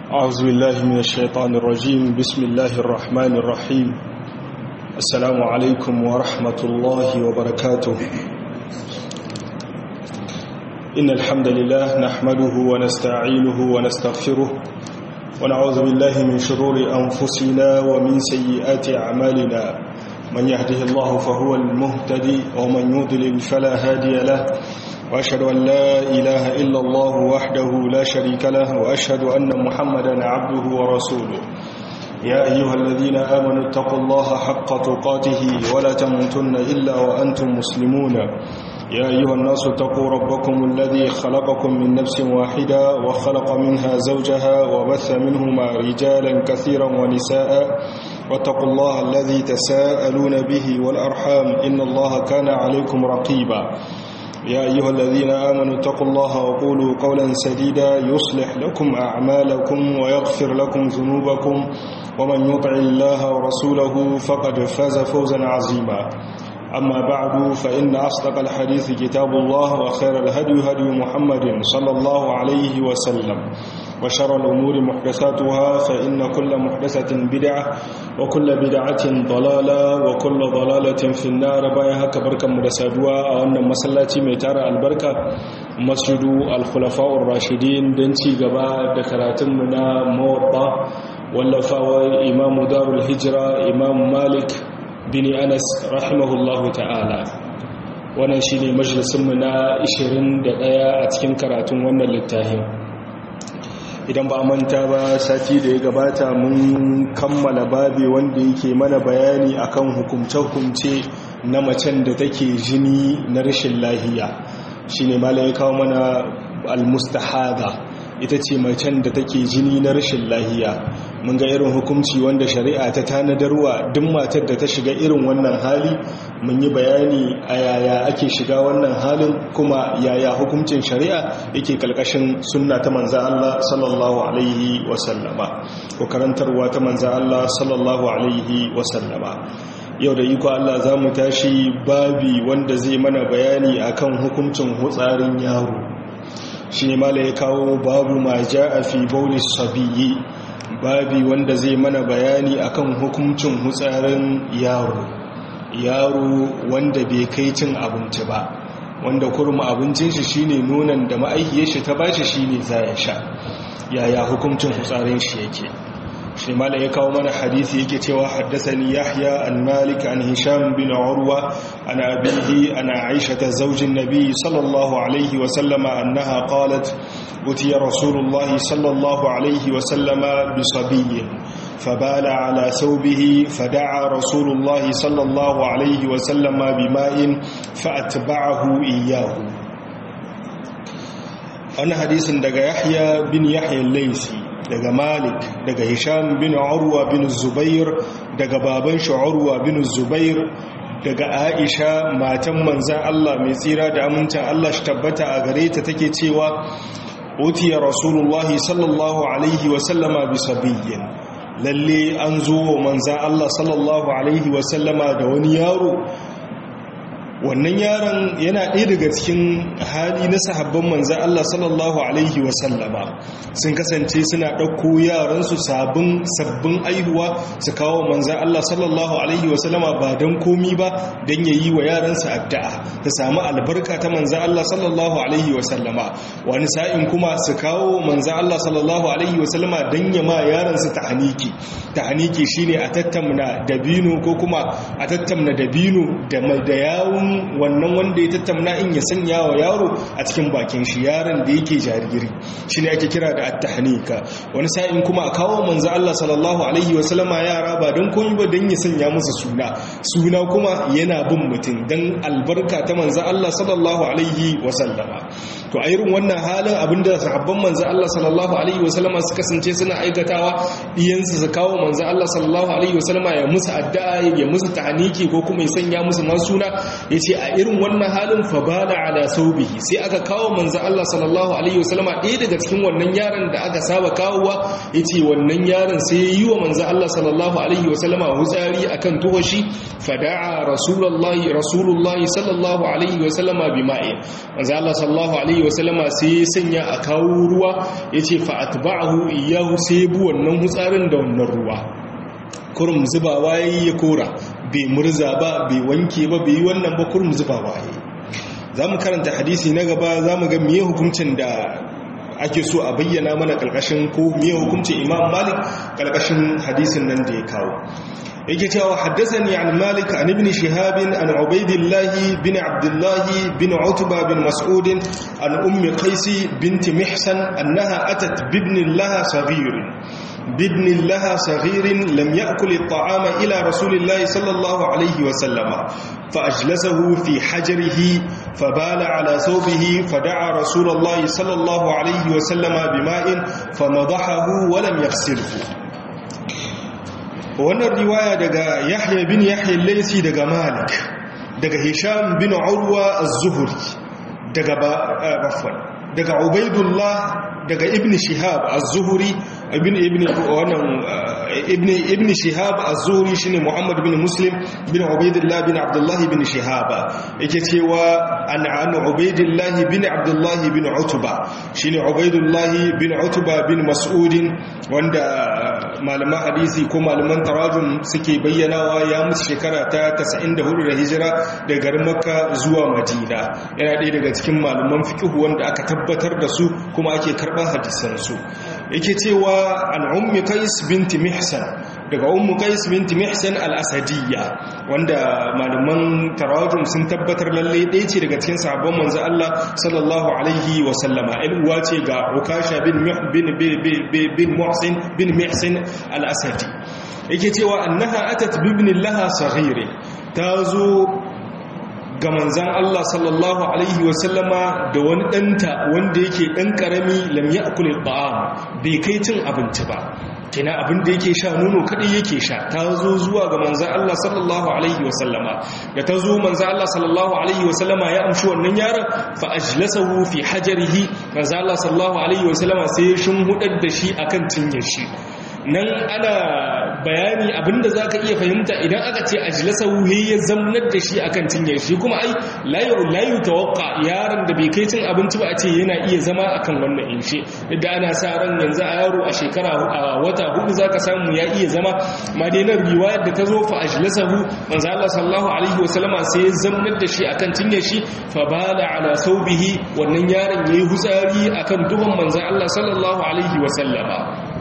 أعوذ بالله من الشيطان الرجيم بسم الله الرحمن الرحيم السلام عليكم ورحمة الله وبركاته إن الحمد لله نحمده ونستعينه ونستغفره ونعوذ بالله من شرور أنفسنا ومن سيئات أعمالنا من يهده الله فهو المهتدي ومن يضلل فلا هادي له وأشهد أن لا إله إلا الله وحده لا شريك له وأشهد أن محمدا عبده ورسوله يا أيها الذين آمنوا اتقوا الله حق تقاته ولا تموتن إلا وأنتم مسلمون يا أيها الناس اتقوا ربكم الذي خلقكم من نفس واحدة وخلق منها زوجها وبث منهما رجالا كثيرا ونساء واتقوا الله الذي تساءلون به والأرحام إن الله كان عليكم رقيبا يا أيها الذين آمنوا اتقوا الله وقولوا قولا سديدا يصلح لكم أعمالكم ويغفر لكم ذنوبكم ومن يطع الله ورسوله فقد فاز فوزا عظيما أما بعد فإن أصدق الحديث كتاب الله وخير الهدي هدي محمد صلى الله عليه وسلم وشر الأمور محدثاتها فإن كل محدثة بدعة وكل بدعة ضلالة وكل ضلالة في النار بايها كبركة مدسادوا وأن مسلاتي ميتار البركة مسجد الخلفاء الراشدين دنتي قباء دكراتم منا موضع واللفاوى إمام دار الهجرة إمام مالك bin anas rahimahullahu ta'ala wannan shine majalisunmu na 21 a cikin karatun wannan littafin idan ba manta ba sati da ya gabata mun kammala babi wanda yake mana bayani akan hukumce-hukumce na macen da take jini na rashin lahiya shine malam ya kawo mana al-mustahada ita ce macen da take jini na rashin lahiya mun ga irin hukunci wanda shari'a ta tanadarwa duk matar da ta shiga irin wannan hali mun yi bayani a yaya ake shiga wannan halin kuma yaya hukuncin shari'a yake kalkashin sunna ta manza Allah sallallahu alaihi wasallama ko karantarwa ta manza Allah sallallahu alaihi wasallama yau da iko Allah za mu tashi babi wanda zai mana bayani akan hukuncin hutsarin yaro shi ne mala ya kawo babu ma ja a fi baulis sabiyi babi wanda zai mana bayani akan hukuncin hutsarin yaro yaro wanda bai kai cin abinci ba wanda kurma abincin shi shine nonon da ma'aikiyar shi ta bashi shine za ya sha yaya hukuncin hutsarin shi yake shi mala ya kawo mana hadisi yake cewa haddasani yahya an malik an hisham bin urwa an abihi an aisha ta zaujin nabi sallallahu alaihi wa sallama annaha qalat utiya rasulullahi sallallahu alaihi wa sallama bi sabiyyin فبال على ثوبه فدعا رسول الله صلى الله عليه وسلم بماء فأتبعه إياه أنا حديث دقى يحيى بن يحيى الليثي daga malik daga hisham bin urwa bin zubair daga baban shi urwa bin zubair daga aisha matan manzan Allah mai tsira da amincin Allah shi tabbata a gare ta take cewa utiya rasulullahi sallallahu alaihi wasallama bi sabiyyin lalle an zo wa manzan Allah sallallahu alaihi wasallama da wani yaro wannan yaron yana ɗaya daga cikin hali na sahabban manzan Allah sallallahu Alaihi wasallama sun kasance suna ɗauko yaransu sabbin sabbin aihuwa su kawo manzan Allah sallallahu Alaihi wasallama ba don komi ba don ya yi wa yaransu addu'a ta samu albarka ta manzan Allah sallallahu Alaihi wasallama wani sa'in kuma su kawo manzan Allah sallallahu Alaihi wasallama don ya ma yaransu ta haniki ta haniki shine a tattamna dabino ko kuma a tattamna dabino da yawun wannan wanda ya tattamna in ya sanya wa yaro a cikin bakin shi yaron da yake jariri shi ne ake kira da attahnika wani sa'in kuma a kawo manzo Allah sallallahu alaihi wa sallama yara ba don komai ba don ya sanya musu suna suna kuma yana bin mutum don albarka ta manzo Allah sallallahu alaihi wa sallama to a irin wannan halin abinda sahabban manzo Allah sallallahu alaihi wa sallama su kasance suna aikatawa iyansu su kawo manzo Allah sallallahu alaihi wa sallama ya musu addu'a ya musu tahniki ko kuma ya sanya musu ma suna yace a irin wannan halin fa bala ala saubihi sai aka kawo manzo Allah sallallahu alaihi wasallama ɗaya daga cikin wannan yaron da aka saba kawowa yace wannan yaron sai yi wa manzo Allah sallallahu alaihi wasallama hutsari akan tuwashi fada'a rasulullahi rasulullahi sallallahu alaihi wasallama bima'i manzo Allah sallallahu alaihi wasallama sai sanya a kawo ruwa yace fa atba'ahu iyahu sai bu wannan hutsarin da wannan ruwa kurum zubawa yayi ya kora bai murza ba bai wanke ba bai yi wannan ba kurum zubawa yayi zamu karanta hadisi na gaba zamu ga miye hukuncin da ake so a bayyana mana kalkashin ko miye hukuncin Imam Malik kalkashin hadisin nan da ya kawo yake cewa haddathani an Malik an ibn Shihab an Ubaydillah bin Abdullah bin Utba bin Mas'ud an Ummi Qais bint Mihsan annaha atat bibn laha saghir بابن لها صغير لم يأكل الطعام إلى رسول الله صلى الله عليه وسلم فأجلسه في حجره فبال على ثوبه فدعا رسول الله صلى الله عليه وسلم بماء فنضحه ولم يغسله wannan riwaya daga Yahya bin Yahya al-Laysi daga Malik daga Hisham bin Urwa az-Zuhri daga Bafwan daga Ubaidullah daga Ibn Shihab az-Zuhri ibn ibn wannan ibn ibn Shihab az-Zuhri shine Muhammad bin Muslim bin Ubaidullah bin Abdullah bin Shihab yake cewa an an Ubaidullah bin Abdullah bin Utba shine Ubaidullah bin Utba bin Mas'ud wanda malaman hadisi ko malaman tarajum suke bayyanawa ya mutu shekara ta 94 da hijira daga garin Makka zuwa Madina yana ɗaya daga cikin malaman fiqh wanda aka tabbatar da su kuma ake karɓar hadisan su yake cewa an ummi qais binti mihsan daga ummu qais binti mihsan al-asadiyya wanda malaman tarajum sun tabbatar lalle ɗaya ce daga cikin sahabban manzo Allah sallallahu alaihi wa sallama ɗan uwa ce ga ukasha bin bin bin muhsin bin mihsan al-asadi yake cewa annaha atat bibnin laha saghir tazo ga manzan Allah sallallahu Alaihi wasallama da wani ɗanta wanda yake ɗan ƙarami lam ya akulil ba'am bai kai cin abinci ba kina abin da yake sha nono kaɗai yake sha ta zo zuwa ga manzan Allah sallallahu Alaihi wasallama da ta zo manzan Allah sallallahu Alaihi wasallama ya amshi wannan yaron fa ajlasahu fi hajarihi manzan Allah sallallahu Alaihi wasallama sai ya shimhudar da shi akan cinyar shi nan ana bayani abinda za ka iya fahimta idan aka ce ajilasa wuhe ya zamnar da shi akan cinyar shi kuma ai layu tawakka yaron da bai kai cin abinci ba a ce yana iya zama akan wannan inshe da ana sa ran yanzu a yaro a shekara a wata hudu za ka samu ya iya zama ma dai nan riwayar da ta zo fa ajilasa hu manzo Allah sallallahu alaihi wasallama sai ya zamnar da shi akan cinyar shi fa bala ala saubihi wannan yaron yayi hutsari akan duhun manzo Allah sallallahu alaihi wasallama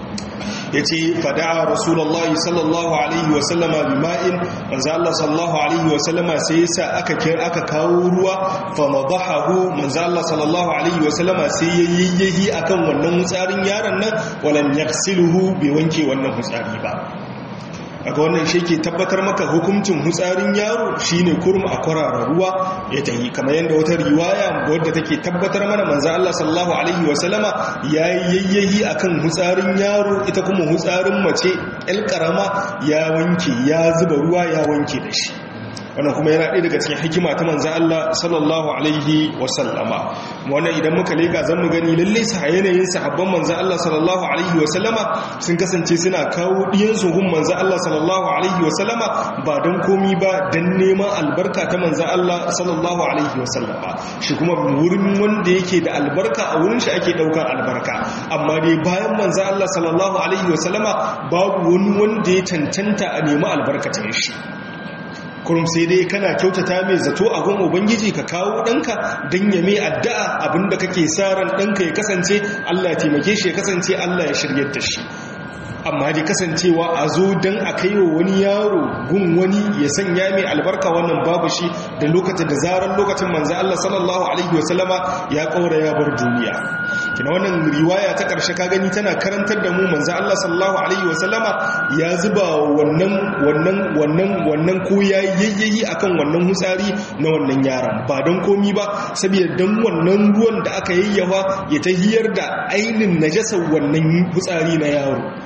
ya ce fada'a rasulallah sallallahu alaihi wasallama bima'in manzo Allah sallallahu alaihi wasallama sai yasa aka kira aka kawo ruwa fa madahahu manzo Allah sallallahu alaihi wasallama sai yayyahi akan wannan hutsarin yaron nan walam yaghsiluhu bai wanke wannan hutsari ba aka wannan shi ke tabbatar maka hukuncin hutsarin yaro shine kurum a kwarara ruwa ya tahi kamar yadda wata riwaya wadda take tabbatar mana manzo Allah sallallahu alaihi wasallama yayi yayyayi akan hutsarin yaro ita kuma hutsarin mace el karama ya wanke ya zuba ruwa ya wanke da shi wannan kuma yana ɗaya daga cikin hikima ta manzan Allah sallallahu alaihi wasallama wannan idan muka leka zan mu gani lalle sa yanayin sahabban manzan Allah sallallahu alaihi wasallama sun kasance suna kawo ɗiyansu gun manzan Allah sallallahu alaihi wasallama ba don komi ba don neman albarka ta manzan Allah sallallahu alaihi wasallama shi kuma wurin wanda yake da albarka a wurin shi ake ɗaukar albarka amma dai bayan manzan Allah sallallahu alaihi wasallama babu wani wanda ya cancanta a nemi albarkacin shi kurum sai dai kana kyautata mai zato a gun ubangiji ka kawo ɗanka don ya mai addu'a abinda kake sa ran ɗanka ya kasance allah taimake shi ya kasance allah ya shiryar da shi amma dai kasancewa a zo don a kai wa wani yaro gun wani ya sanya mai albarka wannan babu shi da lokacin da zarar lokacin manzo Allah sallallahu alaihi wasallama ya kaura ya bar duniya kina wannan riwaya ta karshe ka gani tana karantar da mu manzo Allah sallallahu alaihi wasallama ya zuba wannan wannan wannan wannan ko yayi yayyayi akan wannan hutsari na wannan yaron ba don komi ba saboda dan wannan ruwan da aka yayyawa ya tahiyar da ainin najasar wannan hutsari na yaro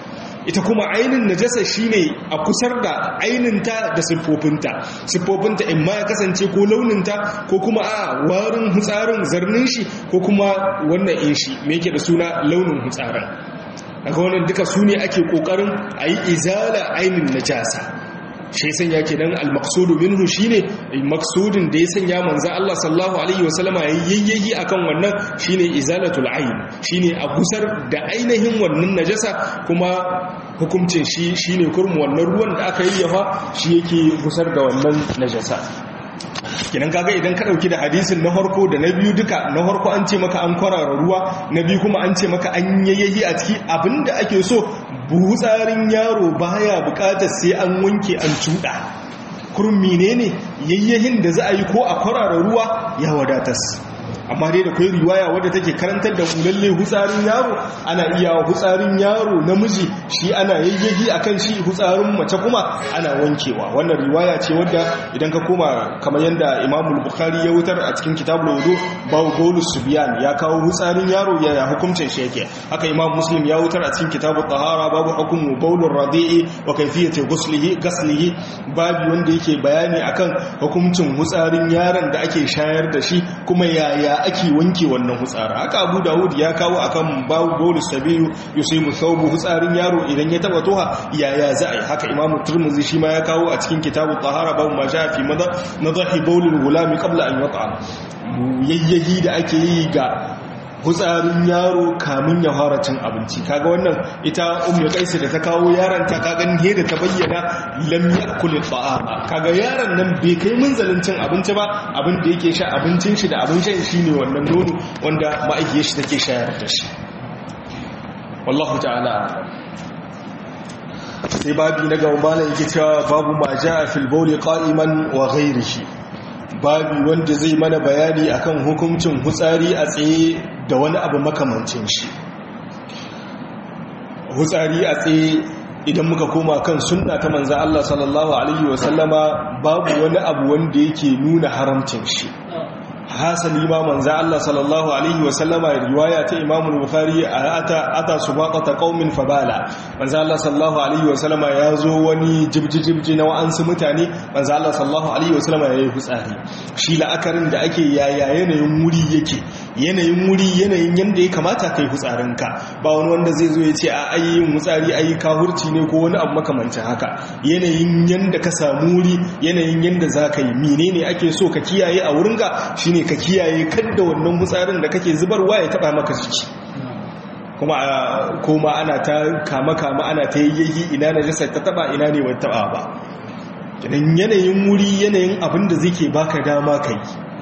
ita kuma ainin najasa shine a kusar da aininta da siffofinta siffofinta in ma ya kasance ko launinta ko kuma a warin hutsarin zarnin shi ko kuma wannan in shi me yake da suna launin hutsarin daga wannan duka su ne ake kokarin a yi izala ainin najasa shi sanya kenan al-maqsudu minhu shine maksudin da ya sanya manzo Allah sallallahu alaihi wasallama yayyayi akan wannan shine izalatul ayn shine a gusar da ainihin wannan najasa kuma hukuncin shi shine kurmu wannan ruwan da aka yayyafa shi yake gusar da wannan najasa kinan kaga idan ka dauki da hadisin na harko da na biyu duka na harko an ce maka an kwarara ruwa na biyu kuma an ce maka an yayyayi a ciki abinda ake so tsarin yaro baya bukatar sai an wanke an cuda kurmi ne ne yayyahin da za a yi ko a kwarara ruwa ya wadatas amma dai da kai riwaya wadda take karantar da lalle hutsarin yaro ana iya hutsarin yaro namiji shi ana yayyagi akan shi hutsarin mace kuma ana wankewa wannan riwaya ce wadda idan ka koma kamar yadda Imam Bukhari ya wutar a cikin Kitabul Wudu babu Paulus Subyan ya kawo hutsarin yaro ya hukuncin shi yake haka Imam Muslim ya wutar a cikin Kitabut Tahara babu hukumu Paulur Radi'i wa kayfiyati ghuslihi ghaslihi babu wanda yake bayani akan hukuncin hutsarin yaron da ake shayar da shi kuma yaya ake wanke wannan hutsara haka abu dawud ya kawo akan babu bolus sabiyu yusimu thawbu hutsarin yaro idan ya taba toha yaya za a yi haka imamu turmuzi shi ma ya kawo a cikin kitabu tahara babu ma shafi nadahi bawlul gulami qabla an yata yayyahi da ake yi ga hutsarin yaro kamun ya fara cin abinci kaga wannan ita ummu kaisi da ta kawo yaron ta kaga ne da ta bayyana lam yakul ta'ama kaga yaron nan bai kai munzalin cin abinci ba abin da yake sha abincin shi da abin shan shi ne wannan nono wanda ma'aikiyar shi take shayar da shi wallahu ta'ala sai babi na gaba malam yake cewa babu ma ja'a fil bawli qa'iman wa ghayrihi babi wanda zai mana bayani akan hukuncin hutsari a tsaye da wani abu makamancin shi hutsari a tsaye idan muka koma kan sunna ta manza Allah sallallahu alaihi wasallama babu wani abu wanda yake nuna haramcin shi hasali ma manza Allah sallallahu alaihi wasallama riwaya ta Imam Bukhari ata ata subaqata qaumin fabala manza Allah sallallahu alaihi wasallama ya zo wani jibjijibji na wa'ansu mutane manza Allah sallallahu alaihi wasallama yayi hutsari shi la'akarin da ake yaya yanayin wuri yake yanayin wuri yanayin yanda ya kamata kai hutsarinka ba wani wanda zai zo ya ce a ayyin hutsari ayi kahurci ne ko wani abu makamancin haka yanayin yanda ka samu wuri yanayin yanda za ka yi menene ake so ka kiyaye a wurinka shine ka kiyaye kadda wannan hutsarin da kake zubarwa ya taba maka jiki kuma koma ana ta kama kama ana ta yayyayi ina najasar ta taba ina ne wata taba ba yanayin wuri yanayin abin da zai ke baka dama kai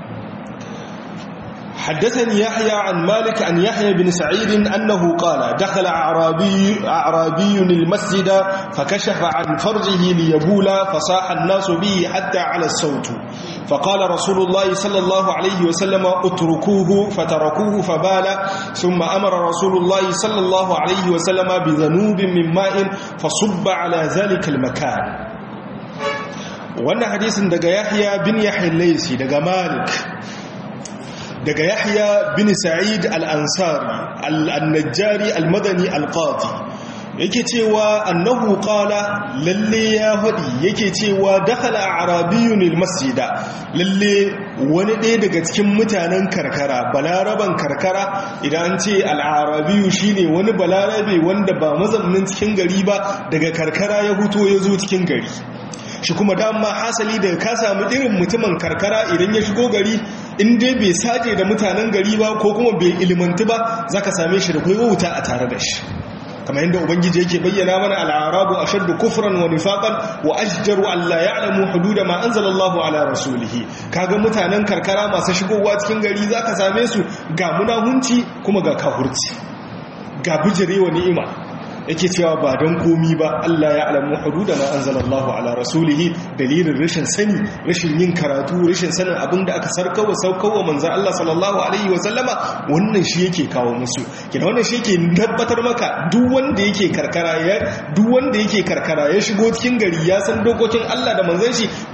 حدثني يحيى عن مالك عن يحيى بن سعيد أنه قال دخل أعرابي, أعرابي المسجد فكشف عن فرجه ليبول فصاح الناس به حتى على الصوت فقال رسول الله صلى الله عليه وسلم اتركوه فتركوه فبال ثم أمر رسول الله صلى الله عليه وسلم بذنوب من ماء فصب على ذلك المكان wannan hadisin daga yahya bin yahya laisi daga malik daga yahya bin sa'id al-ansari al-najjari al-madani al-qadi yake cewa annahu qala lalle ya hadi yake cewa dakhala arabiyyun al-masjida lalle wani ɗaya daga cikin mutanen karkara balaraban karkara idan an ce al-arabiyyu shine wani balarabe wanda ba mazaunin cikin gari ba daga karkara ya huto ya zo cikin gari shi kuma dama hasali daga ka samu irin mutumin karkara idan ya shigo gari in dai bai saje da mutanen gari ba ko kuma bai ilimantu ba zaka same shi da kai wuta a tare da shi kamar yadda ubangiji yake bayyana mana al'arabu ashaddu kufran wa nifaqan wa ajdaru an la ya'lamu hududa ma anzalallahu ala rasulihi kaga mutanen karkara masu shigowa cikin gari zaka same su ga munahunci kuma ga kahurci ga bijirewa ni'ima yake cewa ba don komi ba Allah ya alamu hududa ma anzalallahu ala rasulihi dalilin rashin sani rashin yin karatu rashin sanin abin da aka sarkawa saukawa manzo Allah sallallahu alaihi wa sallama wannan shi yake kawo musu kina wannan shi yake tabbatar maka duk wanda yake karkara ya duk wanda yake karkara ya shigo cikin gari ya san dokokin Allah da manzon shi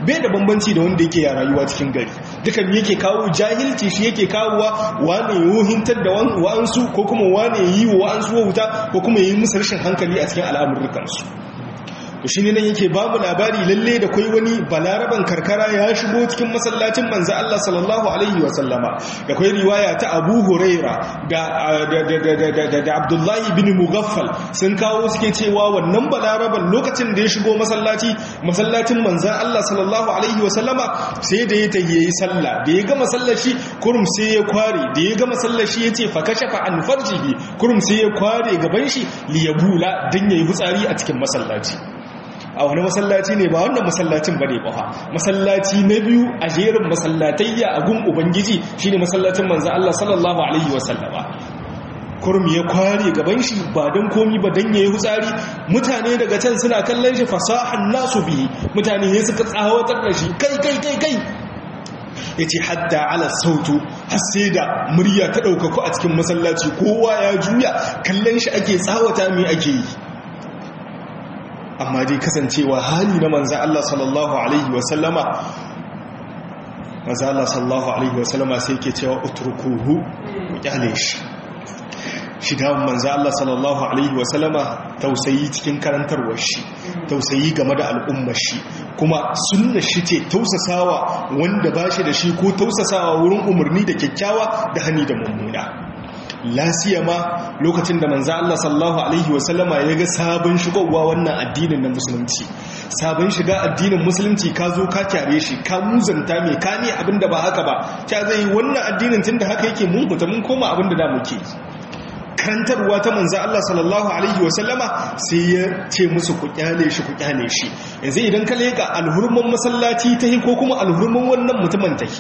bai da bambanci da wanda yake ya rayuwa cikin gari dukan yake kawo jahilci shi yake kawowa wane yohintar da wa'ansu ko kuma wane yi wa wa'ansu wauta ko kuma yi musu rashin hankali a cikin al'amurrukansu to shi ne nan yake babu labari lalle da kai wani balaraban karkara ya shigo cikin masallacin manzo Allah sallallahu alaihi wa sallama da kai riwaya ta Abu Huraira da da Abdullah bin Mughaffal sun kawo suke cewa wannan balaraban lokacin da ya shigo masallaci masallacin manzo Allah sallallahu alaihi wa sallama sai da ya tayi sallah da ya ga masallaci kurum sai ya kware da ya ga masallaci yace fa kashafa an farjihi kurum sai ya kware gaban shi liyabula dan yayi hutsari a cikin masallaci a wani masallaci ne ba wannan masallacin ba ne ba masallaci na biyu a jerin masallatayya a gun ubangiji shine masallacin manzo Allah sallallahu alaihi wasallama kurum ya kware gaban shi ba don komi ba don yayi hutsari mutane daga can suna kallon shi fasahan nasu bihi mutane ne suka tsawatar da shi kai kai kai kai yace hadda ala sautu har sai da murya ta ɗaukaku a cikin masallaci kowa ya juya kallon shi ake tsawata me ake yi amma dai kasancewa hali na manzan Allah sallallahu Alaihi wasallama manzan Allah sallallahu Alaihi wasallama sai ke cewa utrukuhu kyale shi shi dawon manzan Allah sallallahu Alaihi wasallama tausayi cikin karantarwar shi tausayi game da al'ummar shi kuma sunna shi ce tausasawa wanda ba shi da shi ko tausasawa wurin umarni da kyakkyawa da hani da mummuna lasiya ma lokacin da manzo Allah sallallahu alaihi wasallama ya ga sabon shigowa wannan addinin na musulunci sabon shiga addinin musulunci ka zo ka kyare shi ka muzanta mai ka ne abinda ba haka ba ta zai wannan addinin tunda haka yake mun fita mun koma abinda da muke karantarwa ta manzo Allah sallallahu alaihi wasallama sai ya ce musu ku kyale shi ku kyale shi yanzu idan ka leka alhurman masallaci ta ko kuma alhurman wannan mutumin take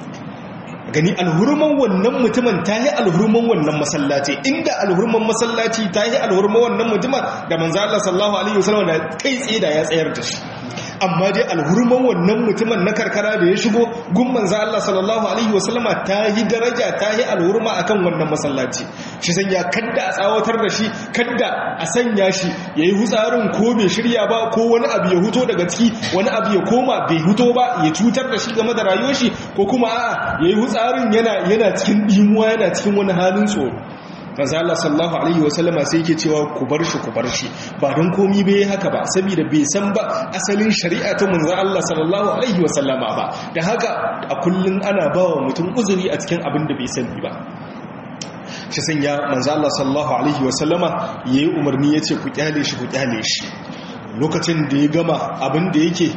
gani alhurman wannan mutumin ta yi alhurman wannan masallaci inda alhurman masallaci ta yi alhurman wannan mutumin da manzo Allah sallallahu alaihi wasallam da kai tsaye da ya tsayar da shi amma dai alhurman wannan mutumin na karkara da ya shigo gun manzo Allah sallallahu alaihi wasallam ta yi daraja ta yi alhurma akan wannan masallaci shi sanya kadda a tsawatar da shi kadda a sanya shi yayi hutsarin ko bai shirya ba ko wani abu ya huto daga ciki wani abu ya koma bai huto ba ya cutar da shi game da rayuwar shi ko kuma a'a yayi hutsarin yana yana cikin dimuwa yana cikin wani halin tsoro manzo Allah sallallahu alaihi wasallama sai yake cewa ku bar shi ku bar shi ba don komi bai haka ba saboda bai san ba asalin shari'a ta manzo Allah sallallahu alaihi wasallama ba da haka a kullun ana bawa mutum uzuri a cikin abin da bai sani ba shi sanya manzo Allah sallallahu alaihi wasallama yayi umarni yace ku kyale shi ku kyale shi lokacin da ya gama abin da yake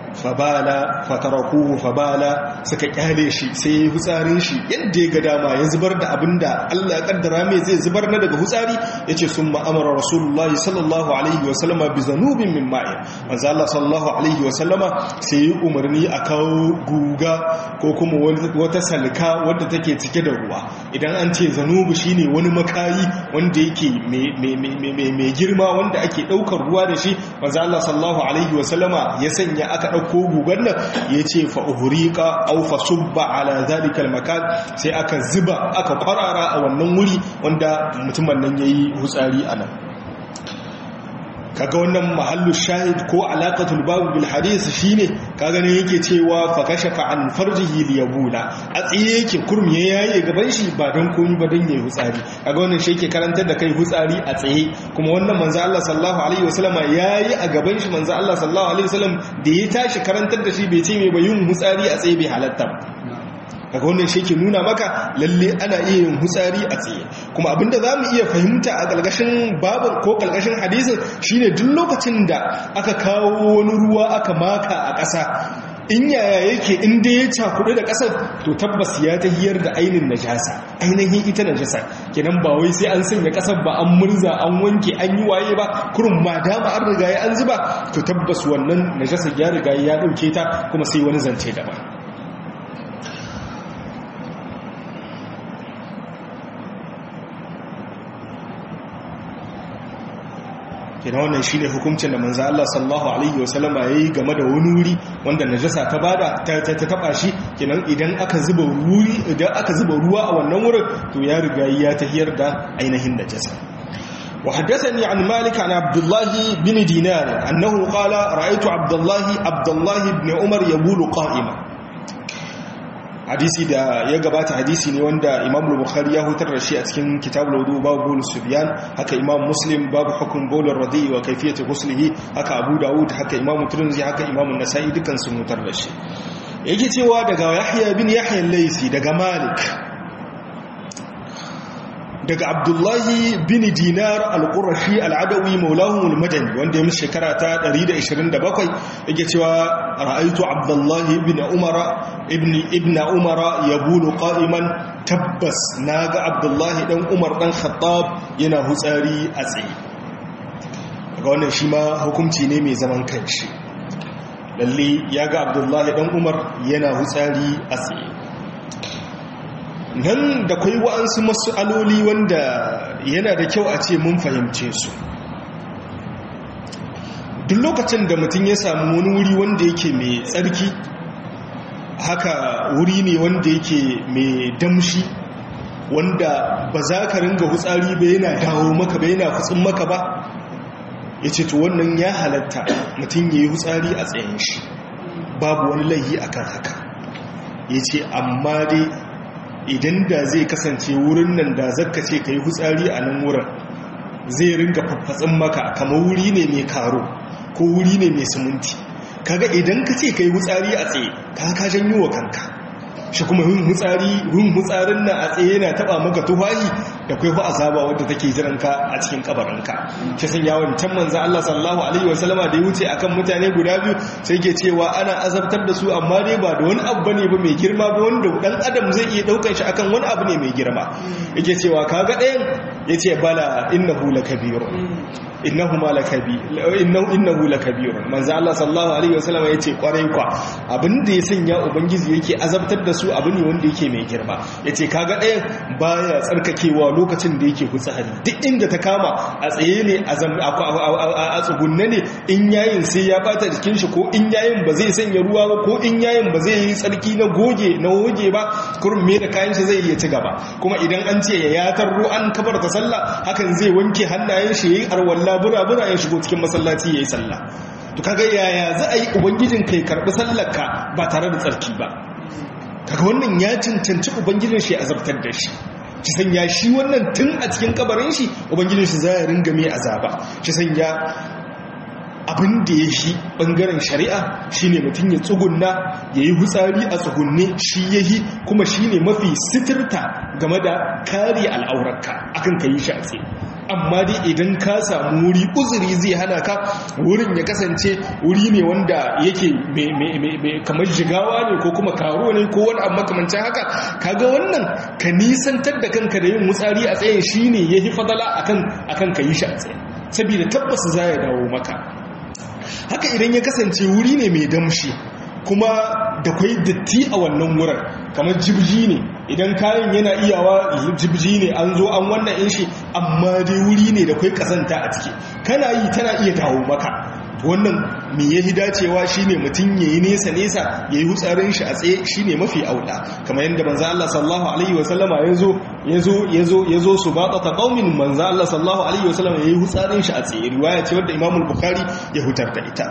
fabala fatarakuhu fabala suka kyale shi sai ya yi hutsarin shi yadda ya ga dama ya zubar da abin da Allah ya kaddara mai zai zubar na daga hutsari ya ce sun ma'amara rasulullahi sallallahu alaihi wasallama bi zanubin min ma'i manzo Allah sallallahu alaihi wasallama sai yi umarni a kawo guga ko kuma wata salka wadda take cike da ruwa idan an ce zanubu shine wani makayi wanda yake mai girma wanda ake daukar ruwa da shi manzo Allah sallallahu alaihi wasallama ya sanya aka ɗauko gugan nan ya ce fa'uhurika au fasubba ala zalikal makan sai aka zuba aka kwarara a wannan wuri wanda mutumin nan ya yi hutsari a nan kaga wannan mahallu shahid ko alaqatul babu bil hadith shine kaga ne yake cewa fa kashafa an farjihi li yabula a tsiye yake kurmi ya yaye gaban shi ba dan komi ba dan yayi hutsari kaga wannan shi yake karantar da kai hutsari a tsaye kuma wannan manzo Allah sallallahu alaihi wasallam yayi a gaban shi manzo Allah sallallahu alaihi wasallam da ya tashi karantar da shi bai ce mai ba yin hutsari a tsaye bai halatta daga wannan shi ke nuna maka lalle ana iya yin hutsari a tsaye kuma abinda za mu iya fahimta a ƙalƙashin babar ko ƙalƙashin hadisin shine duk lokacin da aka kawo wani ruwa aka maka a ƙasa in yaya yake in dai ya cakudu da ƙasar to tabbas ya ta hiyar da ainin najasa ainihin ita najasa kenan ba wai sai an sanya ƙasar ba an murza an wanke an yi waye ba kurun ma dama an riga ya an zuba to tabbas wannan najasa ya riga ya ɗauke ta kuma sai wani zance daban kina wannan shine hukuncin da manzo Allah sallallahu alaihi wasallama yayi game da wani wuri wanda najasa ta bada ta ta taba shi kinan idan aka zuba wuri idan aka zuba ruwa a wannan wurin to ya riga ya tahiyar da ainihin najasa وحدثني عن مالك عن عبد الله بن دينار أنه قال رأيت عبد الله عبد الله بن عمر يبول قائما hadisi da ya gabata hadisi ne wanda imam bukhari ya hutar da shi a cikin kitabul wudu babu bol subyan haka imam muslim babu hukum bol radi wa kayfiyati ghuslihi haka abu daud haka imam tirmidhi haka imam an-nasa'i dukan sun hutar da shi yake cewa daga yahya bin yahya al-laysi daga malik daga abdullahi bin dinar al-qurashi al-adawi maulahum al-madani wanda ya musu shekara ta 127 yake cewa ra'aitu abdullahi ibn umara ibn ibn umara yabulu qa'iman tabbas naga abdullahi dan umar dan khattab yana hutsari a tsaye daga wannan shi ma hukunci ne mai zaman kanshi lalle ya ga abdullahi dan umar yana hutsari a tsaye nan da kwai wa'ansu aloli wanda yana da kyau a ce mun fahimce su duk lokacin da mutum ya samu wani wuri wanda yake mai tsarki haka wuri ne wanda yake mai damshi wanda ba za ka ringa hutsari ba yana dawo maka ba yana hutsin maka ba ya ce to wannan ya halatta mutum ya yi hutsari a tsayin shi babu wani laihi akan haka ya ce amma dai idan da zai kasance wurin nan da zaka ce ka yi hutsari a nan wurin zai ringa faffatsin maka kama wuri ne mai karo ko wuri ne mai siminti kaga idan ka ce ka yi hutsari a tsaye ka ka janyo wa kanka shi kuma yin hutsari yin hutsarin nan a tsaye yana taba maka tufahi da kai fa azaba wadda take jiran ka a cikin kabarinka shi san yawon can manzo Allah sallallahu alaihi wasallama da ya wuce akan mutane guda biyu sai ke cewa ana azabtar da su amma dai ba da wani abu bane ba mai girma ba wanda dan adam zai iya daukan shi akan wani abu ne mai girma yake cewa kaga ɗayan yace bala innahu lakabir innahu ma lakabi innahu innahu lakabir manzo Allah sallallahu alaihi wasallam yace kwarai kwa abinda ya sanya ubangiji yake azabtar da su abu ne wanda yake mai girma yace kaga ɗayan baya tsarkakewa lokacin da yake hutsari duk inda ta kama a tsaye ne a tsugunne ne in yayin sai ya bata jikin shi ko in yayin ba zai sanya ruwa ba ko in yayin ba zai yi tsarki na goge na goge ba kurum me da kayan shi zai iya ci gaba kuma idan an ce ya yatar ruwan kabar ta sallah hakan zai wanke hannayen shi yayi arwalla bura-bura ya shigo cikin masallaci yayi sallah to kaga yaya za a yi ubangijin kai karbi sallar ka ba tare da tsarki ba kaga wannan ya cancanci ubangijin shi azabtar da shi shi sanya shi wannan tun a cikin kabarin shi ubangijin shi za ya ringa mai azaba shi sanya abin da ya shi ɓangaren shari'a shine mutum ya tsugunna ya yi hutsari a tsugunne shi ya yi kuma shi ne mafi sitirta game da kare al'aurarka akan ka yi shi a tsaye amma dai idan ka samu wuri uzuri zai hana ka wurin ya kasance wuri ne wanda yake kamar jigawa ne ko kuma karo ne ko wani abu makamancin haka kaga wannan ka nisantar da kanka da yin wutsari a tsayin shine yahi fadala akan akan ka yi shi a tsaye saboda tabbas za ya dawo maka haka idan ya kasance wuri ne mai damshi kuma da kwai datti a wannan wurin kamar jibji ne idan kayan yana iyawa jibji ne an zo an wannan in shi amma dai wuri ne da kwai kasanta a ciki kana yi tana iya dawo maka wannan me ya hi dacewa shine mutum yayi nesa nesa yayi hutsarin shi a tsaye shine mafi aula kamar yadda manzo Allah sallallahu alaihi wasallama yazo yazo yazo yazo subata qaumin manzo Allah sallallahu alaihi wasallama yayi hutsarin shi a tsaye riwaya ce wadda Imam al-Bukhari ya hutar da ita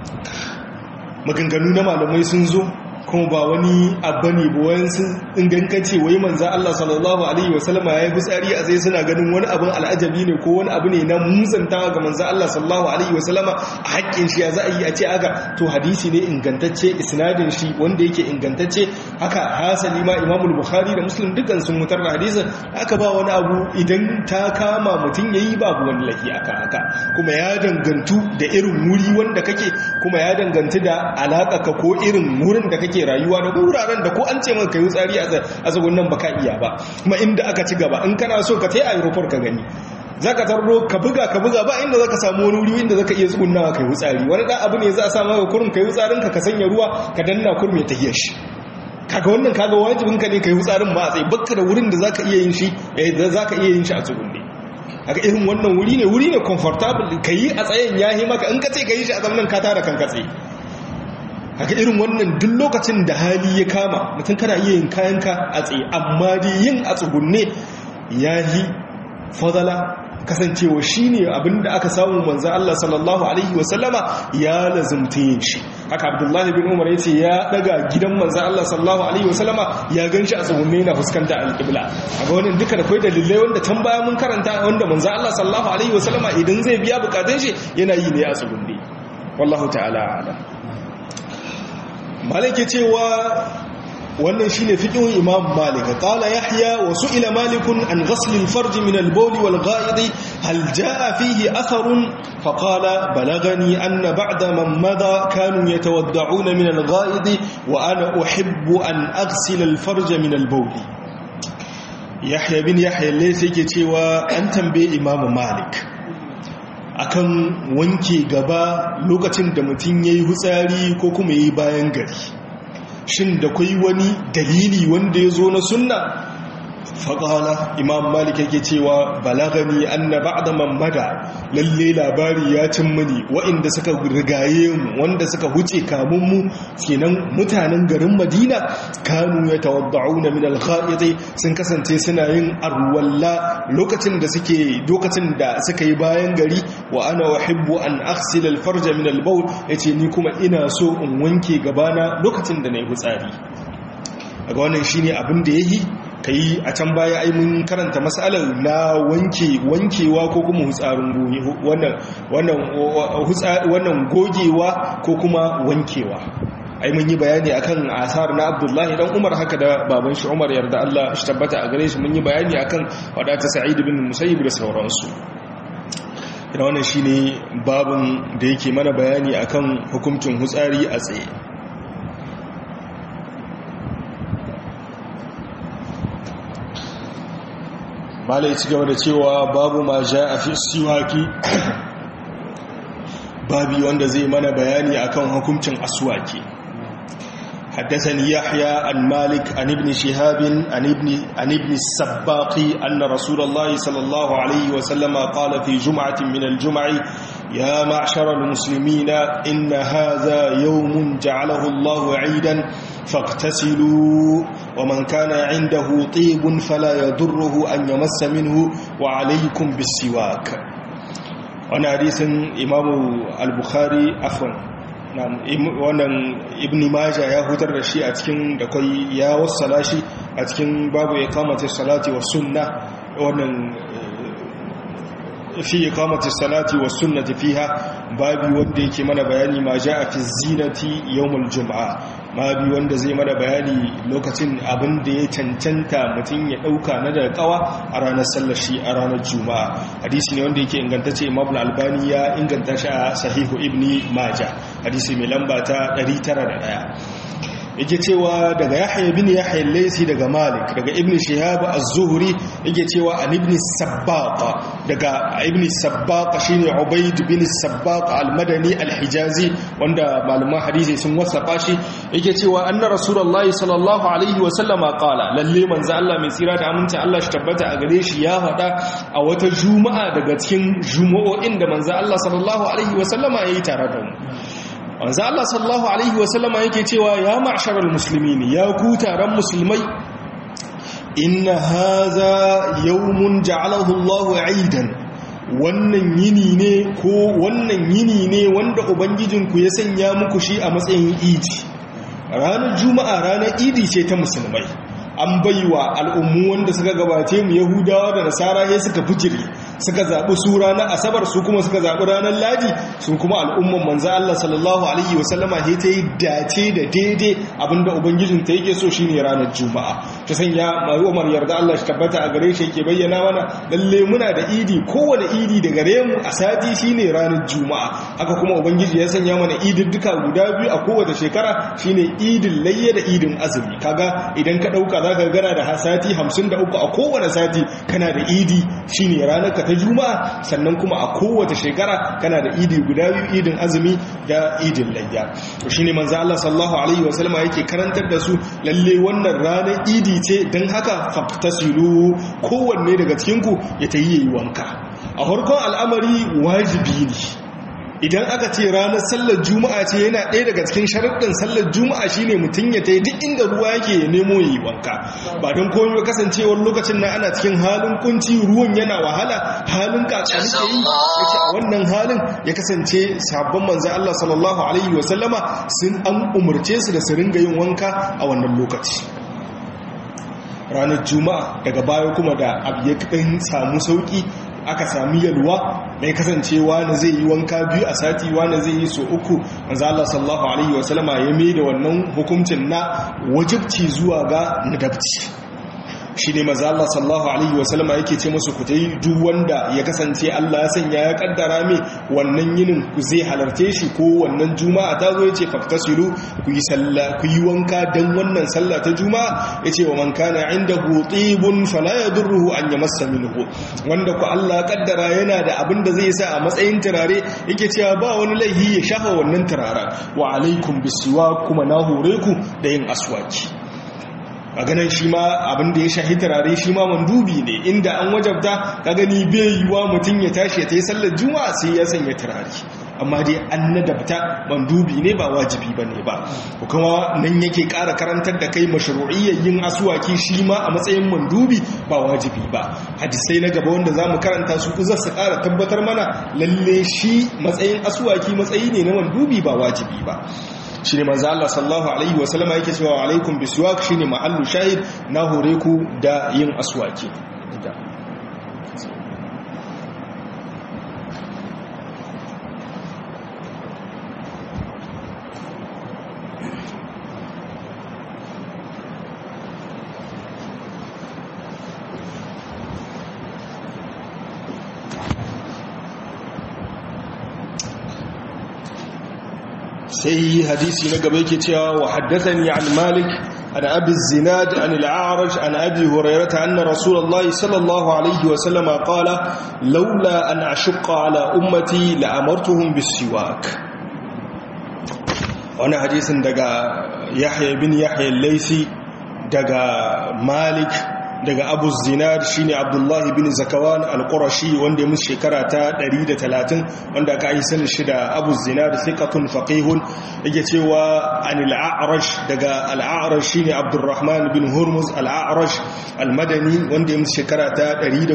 maganganu na malamai sun zo kuma ba wani abu ne ba wani sun ingankace wai manza Allah sallallahu alaihi wasallama ya yi fitsari a zai suna ganin wani abin al'ajabi ne ko wani abu ne na musantawa ga manza Allah sallallahu alaihi wasallama a haƙƙin shi ya za a yi a ce aga to hadisi ne ingantacce isnadin shi wanda yake ingantacce haka hasali ma imamul bukhari da muslim dukkan sun mutar da hadisin aka ba wani abu idan ta kama mutum ya yi babu wani lahi aka haka kuma ya dangantu da irin wuri wanda kake kuma ya dangantu da alaƙa ka ko irin wurin da kake kake rayuwa da wuraren da ko an ce maka kai tsari a zagon nan baka iya ba kuma inda aka ci gaba in kana so ka tai aeroport ka gani zaka tarro ka buga ka buga ba inda zaka samu wani wuri inda zaka iya tsugunnawa kai wutsari wani dan abu ne za a sa maka kurum kai wutsarin ka ka sanya ruwa ka danna kurum ya tahiyar shi kaga wannan kaga wajibin ka ne kai wutsarin ba a tsaye bakka da wurin da zaka iya yin shi da zaka iya yin shi a tsugunne haka irin wannan wuri ne wuri ne comfortable kai a tsayen yahi maka in ka ce kai shi a zamanin ka tara kanka tsaye haka irin wannan duk lokacin da hali ya kama mutum kana iya yin kayanka a tsaye amma dai yin a tsugunne ya yi fadala kasancewa shine abinda aka samu manzo Allah sallallahu alaihi wasallama ya lazumta yin shi haka Abdullahi bin Umar yace ya daga gidan manzo Allah sallallahu alaihi wasallama ya ganshi a tsugunne na fuskanta al-qibla aga wannan duka da kai dalilai wanda tan baya mun karanta wanda manzo Allah sallallahu alaihi wasallama idan zai biya bukatun shi yana yi ne a tsugunne wallahu ta'ala a'lam malike cewa wannan shine fiqhun imam malik qala yahya wa su'ila malik an ghasl al-farj min al-bawl wal gha'id hal jaa fihi atharun fa qala balagani anna ba'da man madha kanu yatawadda'una min al-gha'id wa ana uhibbu an aghsila al-farj min al-bawl yahya bin yahya laysa yake cewa an tambaye imam malik akan wanke gaba lokacin da mutum yayi hutsari ko kuma yayi bayan gari shin da kwai wani dalili wanda ya zo na sunna faƙala imam malik yake cewa balagani anna ba'da mamada lalle labari ya cin mani wa'inda suka rigaye mu wanda suka huce kamun mu kenan mutanen garin madina kanu ya tawadda'una min al sun kasance suna yin arwalla lokacin da suke lokacin da suka yi bayan gari wa ana uhibbu an aghsil al-farj min al-bawl yace ni kuma ina so in wanke gabana lokacin da nayi hutsari daga wannan shine abin da yayi ka yi a can baya ai mun karanta matsalar na wanke wankewa ko kuma hutsarin wannan gogewa ko kuma wankewa ai mun yi bayani akan asar na abdullahi dan umar haka da baban shi umar yarda Allah shi tabbata a gare shi mun yi bayani akan wadata sa'id bin musayyib da sauransu ina wannan shine babun da yake mana bayani akan hukuncin hutsari a tsaye malai ci gaba da cewa babu ma ja a fi siwaki babi wanda zai mana bayani akan hukuncin aswaki حدثني يحيى عن مالك عن ابن شهاب عن ابن, عن ابن السباق أن رسول الله صلى الله عليه وسلم قال في جمعة من الجمع يا معشر المسلمين إن هذا يوم جعله الله عيدا فاغتسلوا ومن كان عنده طيب فلا يضره أن يمس منه وعليكم بالسواك وانا حديث إمام البخاري أفن wannan ibn maja ya hutar da shi a cikin da kai ya wassala shi a cikin babu ya kamata salati wa sunna wannan fi iqamati salati wa sunnati fiha babi wanda yake mana bayani ma jaa fi zinati yawmul jum'a babi wanda zai mana bayani lokacin abin da ya cancanta mutum ya dauka na daga kawa a ranar sallar shi a ranar juma'a hadisi ne wanda yake ingantacce imam al-albani ya inganta shi a sahihu ibni majah hadisi mai lamba ta 901 yake cewa daga yahya bin yahya laysi daga malik daga ibn shihab az-zuhri yake cewa an ibn sabbaqa daga ibn sabbaqa shine ubayd bin sabbaqa al-madani al-hijazi wanda malaman hadisi sun wasafa shi yake cewa anna rasulullahi sallallahu alaihi wa sallama qala lalle manzo Allah mai tsira da aminci Allah shi tabbata a gare shi ya faɗa a wata juma'a daga cikin juma'o'in da manzo Allah sallallahu alaihi wa sallama yayi tare da mu wanzu Allah sallallahu Alaihi wasallama yake cewa ya ma'asharar musulmi ne ya ku taron musulmai inna haza yawmun ja'alahu Allahu aidan wannan yini ne ko wannan yini ne wanda ubangijinku ya sanya muku shi a matsayin idi ranar juma'a ranar idi ce ta musulmai an baiwa al'ummu wanda suka gabace mu yahudawa da nasara ya suka fijiri suka zaɓi su ranar asabar su kuma suka zaɓi ranar ladi su kuma al'umman manza Allah sallallahu alaihi wasallama ya ta yi dace da daidai abinda ubangijin ta yake so shine ranar juma'a ta sanya mai umar yarda Allah shi tabbata a gare shi yake bayyana mana lalle muna da idi kowane idi da gare mu a sati shine ranar juma'a haka kuma ubangiji ya sanya mana idin duka guda biyu a kowace shekara shine idin layya da idin azumi kaga idan ka dauka zaka gana da sati 53 a kowane sati kana da idi shine ranar ka ta juma'a sannan kuma a kowace shekara kana da idi guda biyu idin azumi da idin layya to shine manzo Allah sallallahu alaihi wasallam yake karantar da su lalle wannan ranar idi ce dan haka faftasilu kowanne daga cikin ku ya tayi yayi wanka a farkon al'amari wajibi ne idan aka ce ranar sallar juma'a ce yana ɗaya daga cikin sharaɗin sallar juma'a shine mutum ya ta duk inda ruwa yake ya nemo ya yi wanka ba don komai ba kasancewar lokacin na ana cikin halin kunci ruwan yana wahala halin kakani ke yi yake a wannan halin ya kasance sabon manzan Allah sallallahu alaihi wasallama sun an umarce su da su ringa yin wanka a wannan lokaci ranar juma'a daga baya kuma da abu ya kaɗan samu sauƙi aka sami yalwa mai kasancewa na zai yi wanka biyu a sati wani zai yi so uku manzo Allah sallallahu alaihi wasallama ya mai da wannan hukuncin na wajibci zuwa ga nadabci shi ne maza Allah sallallahu Alaihi wasallama yake ce musu ku ta yi duk wanda ya kasance Allah ya sanya ya kaddara mai wannan yinin zai halarce shi ko wannan juma'a ta zo ya ce faktasilu ku yi ku yi wanka don wannan sallah ta juma'a ya ce wa man kana inda hutibun fala ya durruhu an ya masa minhu wanda ku Allah ya kaddara yana da abin da zai sa a matsayin turare yake cewa ba wani laihi ya shafa wannan turaren wa alaikum bisiwa kuma na hore ku da yin aswaki a ganin shi ma abin da ya shahi turare shi ma mandubi ne inda an wajabta ka gani bai yiwa mutum ya tashi ta yi sallar juma'a sai ya sanya turare amma dai an nadabta mandubi ne ba wajibi ba ne ba kuma nan yake ƙara karantar da kai mashru'iyyar yin asuwaki shi ma a matsayin mandubi ba wajibi ba hadisai na gaba wanda za mu karanta su za su ƙara tabbatar mana lalle shi matsayin asuwaki matsayi ne na mandubi ba wajibi ba shi ne manzo Allah sallallahu alaihi wasallama yake cewa alaikum biswak shine mahallu shahid na hore ku da yin aswaki sai hadisi na gaba yake cewa wa haddathani an malik an abi zinad an al-a'raj an abi hurairah anna rasulullah sallallahu alaihi wa sallam qala laula an ashqa ala ummati la amartuhum bis-siwak wannan hadisin daga yahya bin yahya al-laysi daga malik daga abu zinad shine abdullahi bin zakawan al-qurashi wanda ya musu shekara ta 130 wanda aka yi sanin shi da abu zinad thiqatun faqihun yake cewa anil a'raj daga al-a'raj shine abdurrahman bin hurmuz al-a'raj al-madani wanda ya musu shekara ta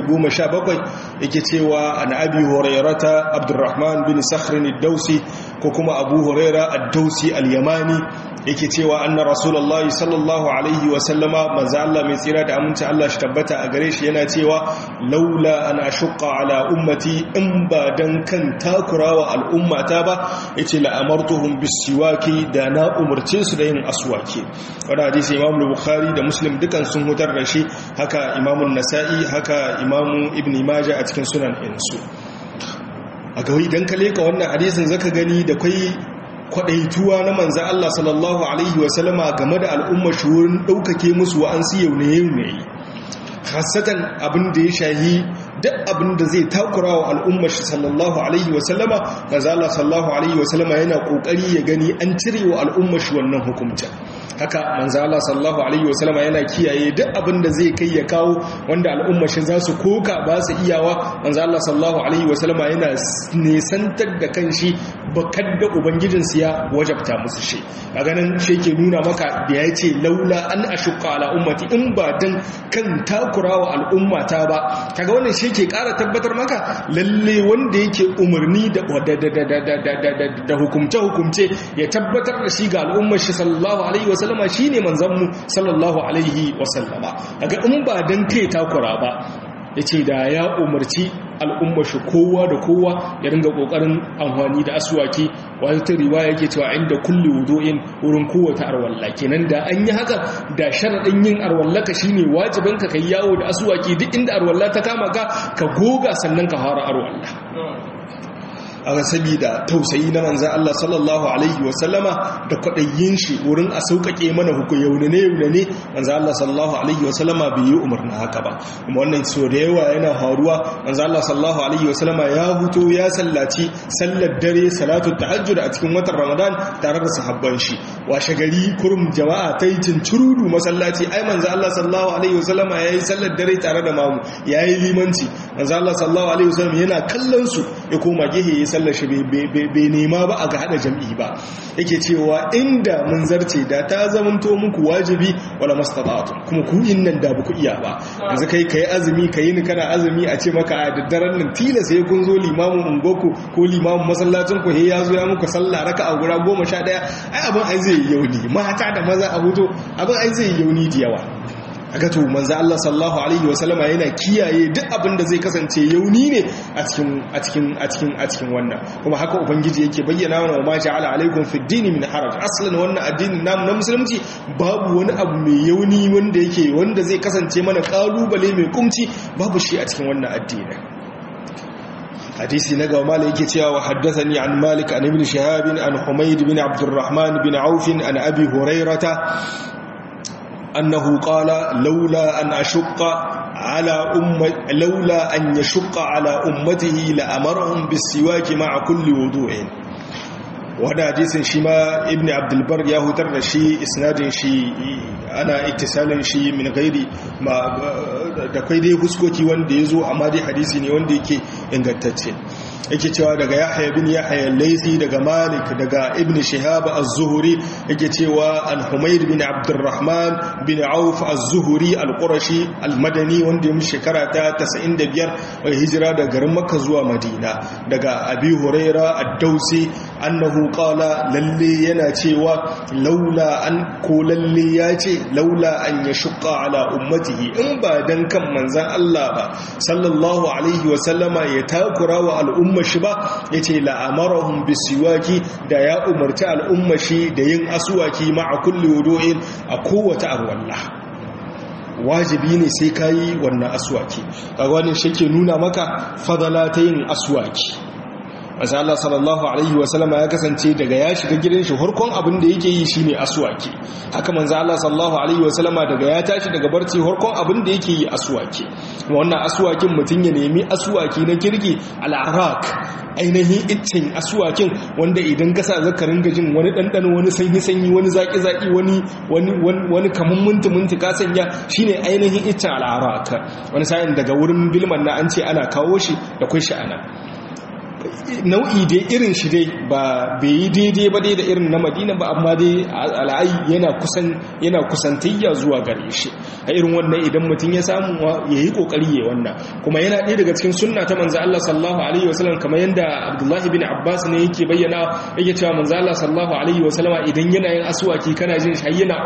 117 yake cewa an abi hurairata abdurrahman bin sakhr ad-dausi ko kuma abu huraira ad-dausi al-yamani yake cewa anna rasulullahi sallallahu alaihi wa sallama manzo Allah mai tsira da aminci Allah shi tabbata a gare shi yana cewa laula an ashqa ala ummati in ba dan kan takurawa al'ummata ba yace la amartuhum bisiwaki da na umurce su da yin aswaki wannan hadisi Imam Bukhari da Muslim dukan sun hutar da shi haka Imam Nasa'i haka Imam Ibn Majah a cikin sunan insu a ga idan ka leka wannan hadisin zaka gani da kai kwadaituwa na manza Allah sallallahu Alaihi wasallama game da al'ummar shi wurin ɗaukake musu wa'ansu yau ne yau ne hasatan abin da ya shahi duk abin da zai takura wa al'ummar shi sallallahu Alaihi wasallama manza Allah sallallahu Alaihi wasallama yana ƙoƙari ya gani an cire wa al'ummar shi wannan hukumta haka manzo Allah sallallahu alaihi wasallama yana kiyaye duk abin da zai kai ya kawo wanda al'umma shi za su koka ba su iyawa manzo Allah sallallahu alaihi wasallama yana nesantar da kanshi bakar da ubangijin su ya wajabta musu shi a ganin shi ke nuna maka da ya ce laula an ashqa ala ummati in ba dan kan takurawa al'ummata ba kaga wannan shi ke ƙara tabbatar maka lalle wanda yake umarni da da hukumce hukumce ya tabbatar da shi ga al'ummar shi sallallahu alaihi wasallama shine manzanmu sallallahu alaihi wasallama daga in ba dan kai takura ba yace da ya umarci al'ummar shi kowa da kowa ya ringa kokarin amfani da aswaki wata riwaya yake cewa inda kulli wudu'in wurin kowace arwalla kenan da an yi haka da sharadin yin arwallaka shine wajibin ka kai yawo da aswaki duk inda arwalla ta kama ka ka goga sannan ka fara arwalla a sabida tausayi na manzan Allah sallallahu Alaihi wasallama da kwaɗayyin shi wurin a sauƙaƙe mana hukun yaunane yaunane manzan Allah sallallahu Alaihi wasallama bai yi umarna haka ba kuma wannan so da yawa yana faruwa manzan Allah sallallahu Alaihi wasallama ya huto ya sallaci sallar dare salatu tahajjud a cikin watan ramadan tare da sahabban shi washe gari kurum jama'a ta yi cincirudu masallaci ai manzan Allah sallallahu Alaihi wasallama ya yi sallar dare tare da mamu ya yi limanci manzan Allah sallallahu Alaihi wasallama yana kallon su ya koma gehe ya sallar shi bai nema ba a ga hada jam'i ba yake cewa inda mun zarce da ta zamanto muku wajibi wala mastata'tum kuma ku innan da ku iya ba yanzu kai kai azumi kai ni kana azumi a ce maka a daddaren nan tilas sai kun zo limamin ungoku ko limamin masallacin ku ya zo ya muku sallah raka'a guda 11 ai abin ai zai yauni mata da maza a huto abin ai zai yauni da yawa aka to manzo Allah sallallahu alaihi wasallama yana kiyaye duk abin da zai kasance yauni ne a cikin a cikin a cikin a cikin wannan kuma haka ubangiji yake bayyana wa ma ja'ala alaikum fid din min haraj aslan wannan addinin namu na musulunci babu wani abu mai yauni wanda yake wanda zai kasance mana kalubale mai kumci babu shi a cikin wannan addinin hadisi na gaba mala yake cewa haddathani an malik an ibn shihab an humayd bin abdurrahman bin auf an abi hurairata أنه قال لولا أن أشق على أمة لولا أن يشق على أمته لأمرهم بالسواك مع كل وضوء wanda hadisin shi ma ibn abdulbar ya hutar da shi isnadin shi ana ittisalin shi min gairi da kai dai huskoki wanda ya zo amma dai hadisi ne wanda yake ingantacce yake cewa daga yahya bin yahya laisi daga malik daga ibn shihab az-zuhri yake cewa an humayr bin abdurrahman bin auf az-zuhri al-qurashi al-madani wanda ya shekara ta 95 wai hijira daga garin makka zuwa madina daga abi huraira ad-dausi annahu qala lalle yana cewa laula an ko lalle ya ce laula an yashqa ala ummatihi in ba dan kan manzan Allah ba sallallahu alaihi wa sallama ya takura wa al'umma shi ba yace la amarahum bisiwaki da ya umarci al'umma shi da yin aswaki ma'a kulli wudu'in a kowace arwallah wajibi ne sai kayi wannan aswaki kaga wannan shi ke nuna maka fadala ta yin aswaki masu Allah sallallahu Alaihi wasallama ya kasance daga ya shiga gidan shi harkon abin da yake yi shi ne asuwaki haka manzo Allah sallallahu Alaihi wasallama daga ya tashi daga barci harkon abin da yake yi asuwaki wannan asuwakin mutum ya nemi asuwaki na kirki al'arak ainihin iccen asuwakin wanda idan kasa zakarin gajin wani ɗanɗano wani sanyi-sanyi wani zaƙi-zaƙi wani kamun minti-minti ka sanya shine ainihin iccen al'arak wani sa'in daga wurin bilman na an ce ana kawo shi da kun sha'ana nau'i dai irin shi dai ba bai yi daidai ba dai da irin na madina ba amma dai al'ayi yana kusan yana kusantayya zuwa gare shi a irin wannan idan mutum ya samu ya yi kokari ya wannan kuma yana ɗaya daga cikin sunna ta manzo Allah sallallahu alaihi wasallam kamar yanda Abdullahi bin Abbas ne yake bayyana yake cewa manzo Allah sallallahu alaihi wasallama idan yana yin aswaki kana jin shi yana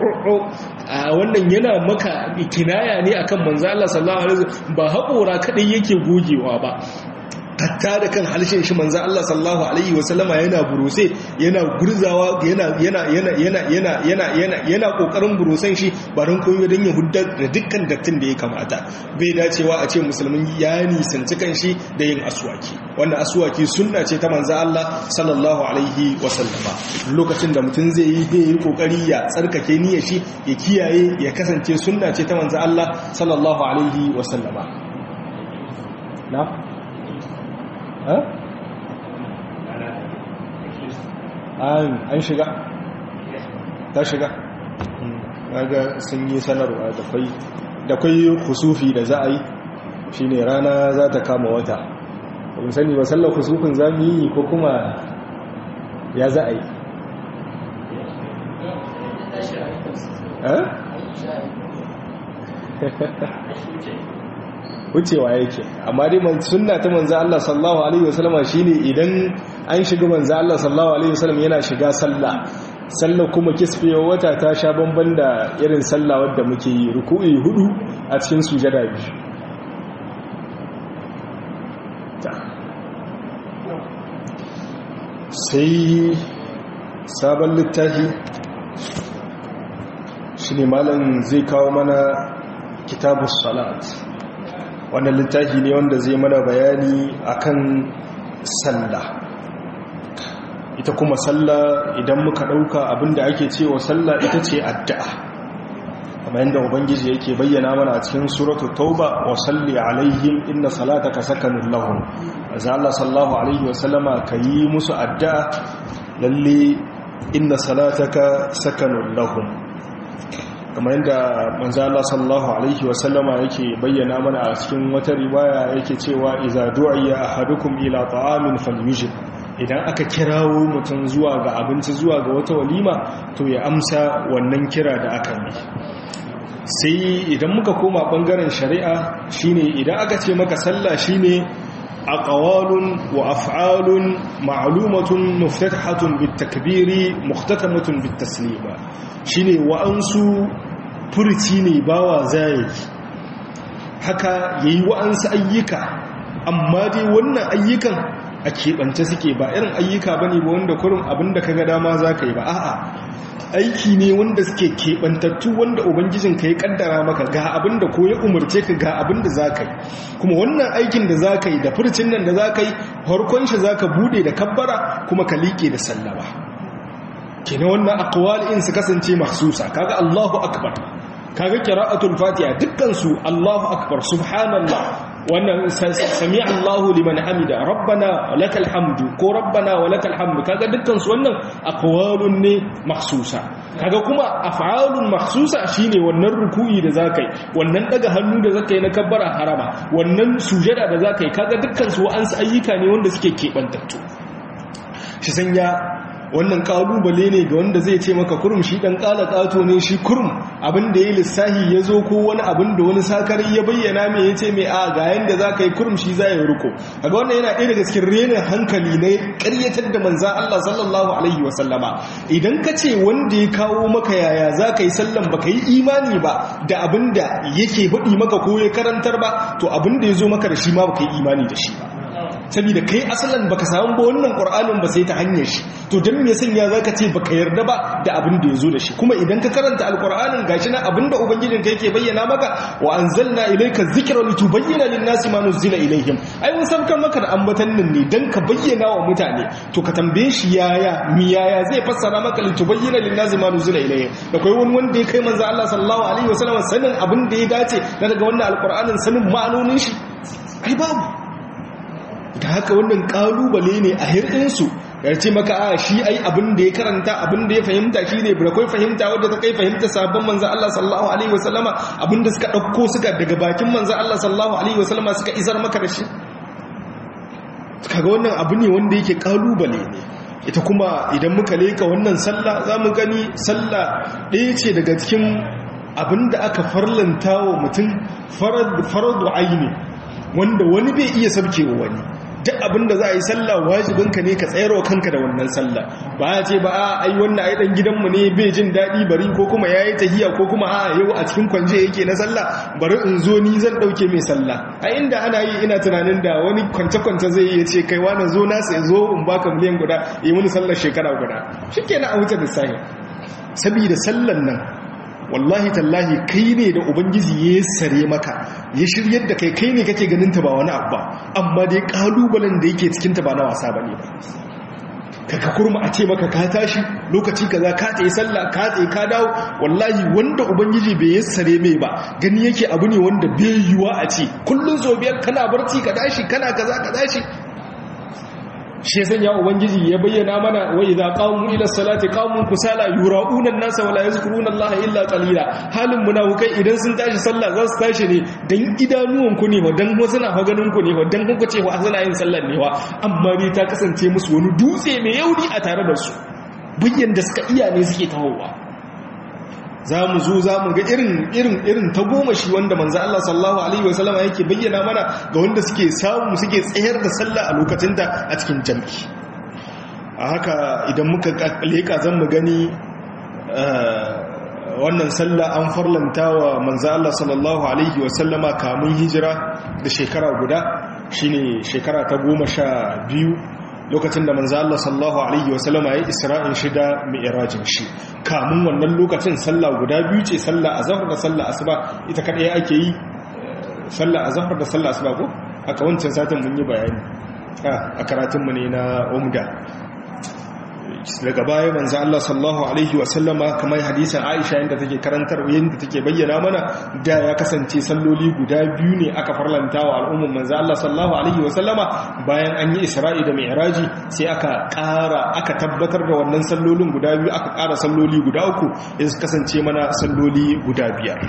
a wannan yana maka kinaya ne akan manzo Allah sallallahu alaihi wasallam ba haƙora kadai yake gogewa ba hatta da kan halishin shi manzo Allah sallallahu alaihi wasallama yana buruse yana gurzawa yana yana yana yana yana yana yana yana kokarin burusan shi barin koyo don ya hudda da dukkan dattin da ya kamata bai dacewa a ce musulmin ya nisanci kan shi da yin aswaki wannan aswaki sunna ce ta manzo Allah sallallahu alaihi wasallama lokacin da mutum zai yi zai yi kokari ya tsarkake niyyar shi ya kiyaye ya kasance sunna ce ta manzo Allah sallallahu alaihi wasallama na an shiga ta shiga ga sun yi sanarwa da kwai kusufi da za a yi shi ne rana za ta kama wata ba sani ba sallar kusufin za mu yi ko kuma ya za a yi wucewa yake amma dai man sunna ta manzo Allah sallallahu alaihi wasallam shine idan an shiga manzo Allah sallallahu alaihi wasallam yana shiga sallah sallah kuma kisfewa wata ta sha bamban da irin sallah wadda muke yi ruku'i hudu a cikin sujada biyu sai sabon littafi shine malam zai kawo mana kitabus salat wannan littafi ne wanda zai mana bayani akan sallah ita kuma sallah idan muka dauka abinda ake cewa sallah ita ce addu'a kamar yadda ubangiji yake bayyana mana a cikin suratul tauba wa salli alaihim inna salataka sakanun lahum azza Allah sallallahu alaihi wa sallama kayi musu addu'a lalle inna salataka sakanun lahum kamar yadda manzo Allah sallallahu alaihi wasallama yake bayyana mana a cikin wata riwaya yake cewa idza du'iya ahadukum ila ta'amin falyujib idan aka kirawo mutum zuwa ga abinci zuwa ga wata walima to ya amsa wannan kira da aka yi sai idan muka koma bangaren shari'a shine idan aka ce maka sallah shine aqwalun wa af'alun ma'lumatun muftatahatun bitakbiri muhtatamatun bitaslima shine wa'ansu furci ne bawa zai haka yayi wa'ansu ayyuka amma dai wannan ayyukan a keɓance suke ba irin ayyuka ba ne ba wanda kurin abinda ka ga dama za ka yi ba a'a aiki ne wanda suke keɓantattu wanda ubangijin ka ya ƙaddara maka ga abinda ko ya umarce ka ga abinda za ka yi kuma wannan aikin da za ka yi da furcin nan da za ka yi farkon shi za ka buɗe da kabbara kuma ka liƙe da sallama kenan wannan akwal in su kasance mahsusa kaga Allahu akbar kaga qira'atul fatiha dukkan su Allahu akbar subhanallah wannan sami Allahu liman hamida rabbana lakal hamdu ko rabbana walakal hamdu kaga dukkan su wannan aqwalun ne mahsusa kaga kuma af'alun mahsusa shine wannan ruku'i da zakai wannan daga hannu da zakai na kabbara harama wannan sujada da zakai kaga dukkan su wa'ansu ayyuka ne wanda suke kebantattu shi sanya wannan kalubale ne ga wanda zai ce maka kurum shi dan kala kato ne shi kurum abinda ya lissahi ya zo ko wani abin da wani sakari ya bayyana mai ya ce mai a ga yanda za ka yi kurum shi za ya ruko kaga wannan yana ɗaya daga cikin renin hankali na ƙaryatar da manzan Allah sallallahu alaihi wa sallama idan ka ce wanda ya kawo maka yaya za ka yi sallan ba ka yi imani ba da abin da yake faɗi maka ko ya karantar ba to abin da ya zo maka da shi ma ba ka yi imani da shi ba saboda kai asalan baka samu ba wannan qur'anin ba sai ta hanyar shi to dan me sanya zaka ce baka yarda ba da abin da yazo da shi kuma idan ka karanta alqur'anin gashi na abinda ubangijin ka yake bayyana maka wa anzalna ilayka dhikra litubayyana lin-nasi ma nuzila ilayhim ai mun san kan maka da ambatan nan ne dan ka bayyana wa mutane to ka tambaye shi yaya mi yaya zai fassara maka litubayyana lin-nasi ma nuzila ilayhim da kai wani wanda ya kai manzo Allah sallallahu alaihi wasallam sanin abin da ya dace na daga wannan alqur'anin sanin ma'anonin shi ai babu da haka wannan kalubale ne a hirɗinsu ya ce maka a shi ai abin da ya karanta abin da ya fahimta shi ne da kai fahimta wadda ta kai fahimta sabon manzan Allah sallallahu Alaihi wasallama abin da suka ɗauko suka daga bakin manzan Allah sallallahu Alaihi wasallama suka isar maka da shi kaga wannan abu ne wanda yake kalubale ne ita kuma idan muka leka wannan sallah za mu gani sallah ɗaya ce daga cikin abin da aka farlanta wa mutum faradu aini wanda wani bai iya sabkewa wani duk abinda za a yi sallah wajibinka ne ka tsayarwa kanka da wannan sallah ba a ce ba a ai wannan ai dan gidanmu ne bai jin daɗi bari ko kuma yayi tahiya ko kuma a yau a cikin kwanje yake na sallah bari in zo ni zan dauke mai sallah a inda ana yi ina tunanin da wani kwance kwance zai iya ce kai wani zo na sai zo in baka miliyan guda yi mini sallar shekara guda shikenan a wuce da sahi saboda sallan nan wallahi tallahi kai ne da ubangiji ya sare maka ya shiryar da kai kai ne kake ganin ta ba wani abu ba amma dai kalubalen da yake cikin ta ba na wasa bane ba kaka kurma a ce maka ka tashi lokaci kaza ka tsaye sallah ka tsaye ka dawo wallahi wanda ubangiji bai yassare mai ba gani yake abu ne wanda bai yiwa a ce kullun so biyar kana barci ka tashi kana kaza ka tashi shi yasan ya ubangiji ya bayyana mana wa idza qamu ila salati qamu kusala yura'una an-nasa wala yazkuruna Allah illa qalila halin munafikai idan sun tashi sallah za su tashi ne dan idanuwan ku ne wa dan wasu na ganin ku ne wa dan kuka ce wa suna yin sallar ne wa amma ni ta kasance musu wani dutse mai yauri a tare da su bayyan da suka iya ne suke tahowa za mu zo za mu ga irin irin irin ta goma shi wanda manzo Allah sallallahu alaihi wasallama yake bayyana mana ga wanda suke samu suke tsayar da sallah a lokacin da a cikin jami'i a haka idan muka leka zan mu gani wannan sallah an farlanta wa manzo Allah sallallahu alaihi wasallama kamun hijira da shekara guda shine shekara ta goma sha biyu lokacin da manzo Allah sallallahu alaihi wasallama ya isra'in shi da mi'rajin shi kamun wannan lokacin sallah guda biyu ce sallah azhar da sallah asuba ita kadai ake yi sallah azhar da sallah asuba ko haka wancan satin mun yi bayani a karatun mu ne na umda daga baya manzo Allah sallallahu alaihi wasallama kamar hadisin Aisha yanda take karantar yanda take bayyana mana da ya kasance salloli guda biyu ne aka farlanta wa al'umman manzo Allah sallallahu alaihi wasallama bayan an yi Isra'i da Mi'raji sai aka ƙara aka tabbatar da wannan sallolin guda biyu aka ƙara salloli guda uku ya kasance mana salloli guda biyar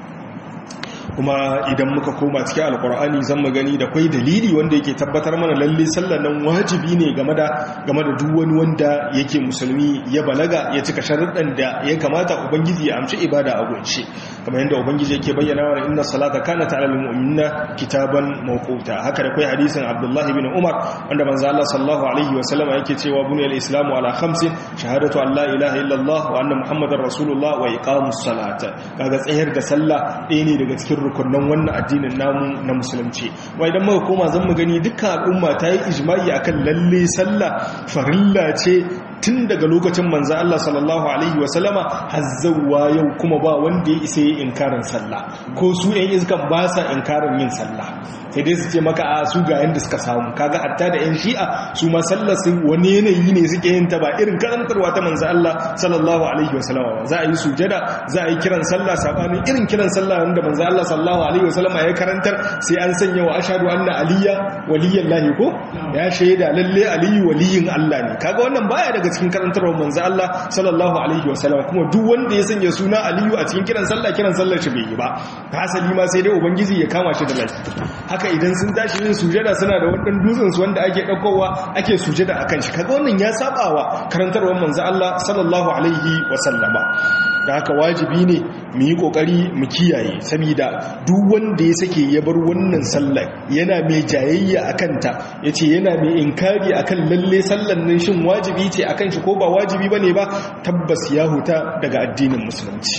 kuma idan muka koma cikin alkur'ani zan magani da kwai dalili wanda yake tabbatar mana lalle sallar nan wajibi ne game da game da duk wani wanda yake musulmi ya balaga ya cika sharuɗan da ya kamata ubangiji ya amshi ibada a gunshi kamar yadda ubangiji yake bayyana wa inna salata kanat ala almu'minina kitaban mawquta haka da kwai hadisin abdullah ibn umar wanda manzo Allah sallallahu alaihi wa sallama yake cewa buniyal islamu ala khamsin shahadatu an la ilaha illallah wa anna muhammadar rasulullah wa iqamus salata kaga tsayar da sallah ɗaya ne daga cikin rukunan wannan addinin namu na musulunci wa idan muka koma zan mu gani dukkan al'umma ta yi ijma'i akan lalle sallah farilla ce tun daga lokacin manzo Allah sallallahu alaihi wasallama hazzawa yau kuma ba wanda ya isa yi inkarin sallah ko su yan iskan ba sa inkarin yin sallah sai dai su ce maka a su ga yanda suka samu kaga hatta da yan shi'a su ma sallar su wani yanayi ne suke yin ta ba irin karantarwa ta manzo Allah sallallahu alaihi wasallama za a yi sujada za a yi kiran sallah sabanin irin kiran sallah wanda manzo Allah sallallahu alaihi wasallama ya karantar sai an sanya wa ashhadu anna aliyya waliyyan lahi ko ya shaida lalle aliyu waliyin Allah ne kaga wannan baya daga cikin karantarwar manzo Allah sallallahu alaihi wasallam kuma duk wanda ya sanya suna Aliyu a cikin kiran sallah kiran sallar shi bai yi ba hasali ma sai dai ubangiji ya kama shi da laifi haka idan sun tashi yin sujada suna da wannan dutsen su wanda ake daukowa ake sujada akan shi kaga wannan ya sabawa karantarwar manzo Allah sallallahu alaihi wasallama da haka wajibi ne mu yi kokari mu kiyaye saboda duk wanda ya sake ya bar wannan sallar yana mai jayayya akan ta yace yana mai inkari akan lalle sallar nan shin wajibi ce akan shi ko ba wajibi bane ba tabbas ya huta daga addinin musulunci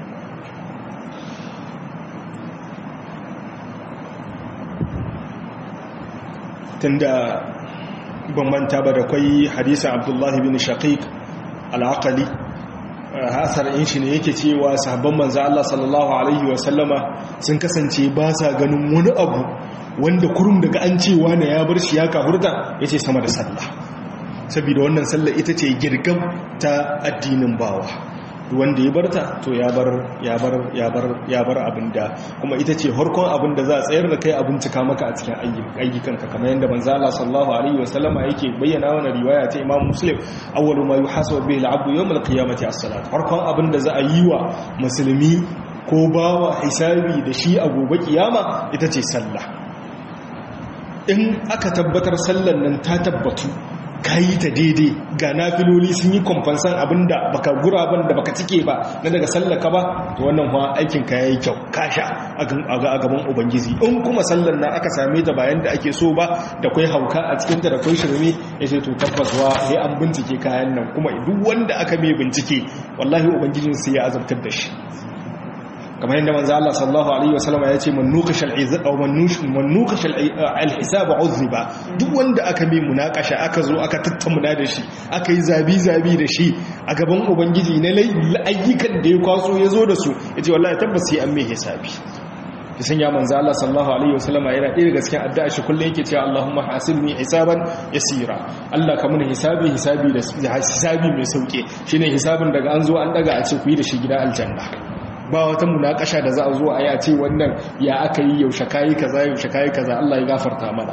tunda ban manta ba da kwai hadisin abdullahi bin shaqiq al-aqali hasar in shi ne yake cewa sahabban manzo Allah sallallahu alaihi wasallama sun kasance ba sa ganin wani abu wanda kurum daga an cewa ne ya bar shi ya kahurta yace sama da sallah saboda wannan sallah ita ce girgam ta addinin bawa wanda ya barta to ya bar ya bar ya bar ya bar abinda kuma ita ce harkon abinda za a tsayar da kai a bincika maka a cikin ayyukanka kamar yadda manzo Allah sallallahu alaihi wasallama yake bayyana wannan riwaya ta Imam Muslim awwalu ma yuhasabu bihi al-'abdu yawm al-qiyamati as-salat harkon abinda za a yi wa musulmi ko bawa hisabi da shi a gobe kiyama ita ce sallah in aka tabbatar sallan nan ta tabbatu ka yi ta daidai ga nafiloli sun yi kwamfansan abinda baka guraben da baka cike ba na daga sallaka ba to wannan kuma aikin ka yayi kyau kasha a gaban ubangiji in kuma sallan nan aka same ta bayan da ake so ba da kai hauka a cikin ta da kai shirme yace to tabbas wa sai an bincike kayan nan kuma duk wanda aka mai bincike wallahi ubangijin sai ya azabtar da shi kamar yadda manzo Allah sallallahu alaihi wasallam ya ce man nuqash al-izza aw man nuqash al-hisab uzziba duk wanda aka mi munakasha aka zo aka tattauna da shi aka yi zabi zabi da shi a gaban ubangiji na ayyukan da ya kwaso ya zo da su yace wallahi tabbas sai an mai hisabi ya sanya manzo Allah sallallahu alaihi wasallam yana ɗaya daga cikin addu'a shi kullum yake cewa Allahumma hasibni hisaban yasira Allah ka mun hisabi hisabi da hisabi mai sauke shine hisabin daga an zo an daga a ce ku yi da shi gida aljanna ba wata munakasha da za a zo a yi a ce wannan ya aka yi yaushe kayi kaza yaushe kayi kaza Allah ya gafarta mana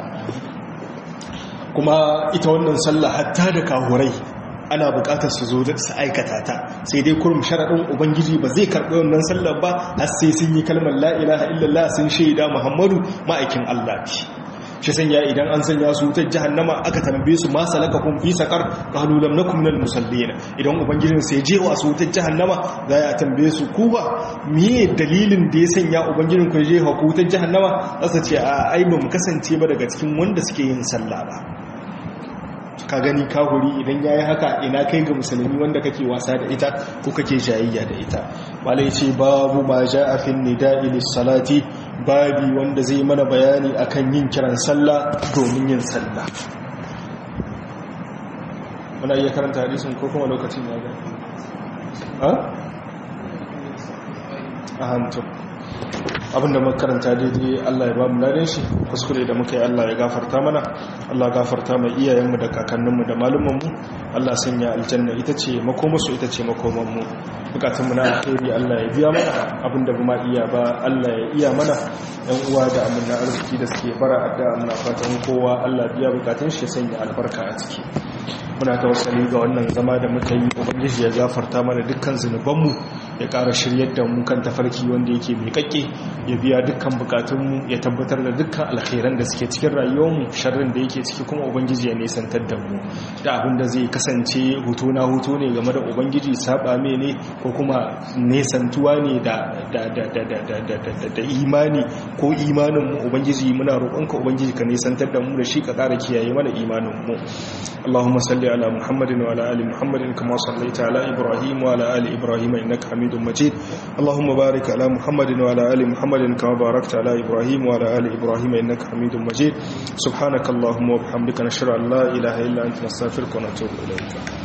kuma ita wannan sallah hatta da kahurai ana bukatar su zo su aikata ta sai dai kurum sharaɗin ubangiji ba zai karɓi wannan sallar ba har sai sun yi kalmar la ilaha illallah sun shaida muhammadu ma'aikin Allah ce shi sanya idan an sanya su wutar jahannama aka tambaye su ma salaka kun fi sakar qalu lam nakum minal musallin idan ubangijin sai je wa su wutar jahannama za ya tambaye su ku ba miye dalilin da ya sanya ubangijin ku je wa wutar jahannama za ce a ai ba mu kasance ba daga cikin wanda suke yin sallah ba ka gani kahuri idan yayi haka ina kai ga musulmi wanda kake wasa da ita ko kake jayayya da ita malai ce babu ma ja'a fi nida'i lis-salati babi wanda zai mana bayani akan yin kiran sallah domin yin sallah muna iya karanta hadisin ko kuma lokacin ya ga ha a hantu abinda muka karanta daidai Allah ya ba mu ladan shi kuskure da muka yi Allah ya gafarta mana Allah gafarta mai iyayenmu da kakanninmu da malumanmu Allah sanya aljanna ita ce makomarsu ita ce makomanmu bukatunmu na alheri Allah ya biya mana abinda ba ma iya ba Allah ya iya mana yan uwa da amina arziki da suke bara adda muna fatan kowa Allah biya bukatun shi sanya albarka a ciki muna tawassali ga wannan zama da muka yi ubangiji ya gafarta mana dukkan zunubanmu ya ƙara shiryar da mu kan tafarki wanda yake mai kakke ya biya dukkan bukatunmu ya tabbatar da dukkan alkhairan da suke cikin rayuwarmu sharrin da yake ciki kuma ubangiji ya nisantar da mu da abin da zai kasance hutu na hutu ne game da ubangiji saba me ne ko kuma nesantuwa ne da da imani ko imanin mu ubangiji muna roƙonka ubangiji ka nisantar da mu da shi ka ƙara kiyaye mana imanin mu اللهم صل على محمد وعلى ال محمد كما صليت على ابراهيم وعلى ال ابراهيم انك حميد مجيد اللهم بارك على محمد وعلى ال محمد كما باركت على ابراهيم وعلى ال ابراهيم انك حميد مجيد سبحانك اللهم وبحمدك نشهد ان لا اله الا انت نستغفرك ونتوب اليك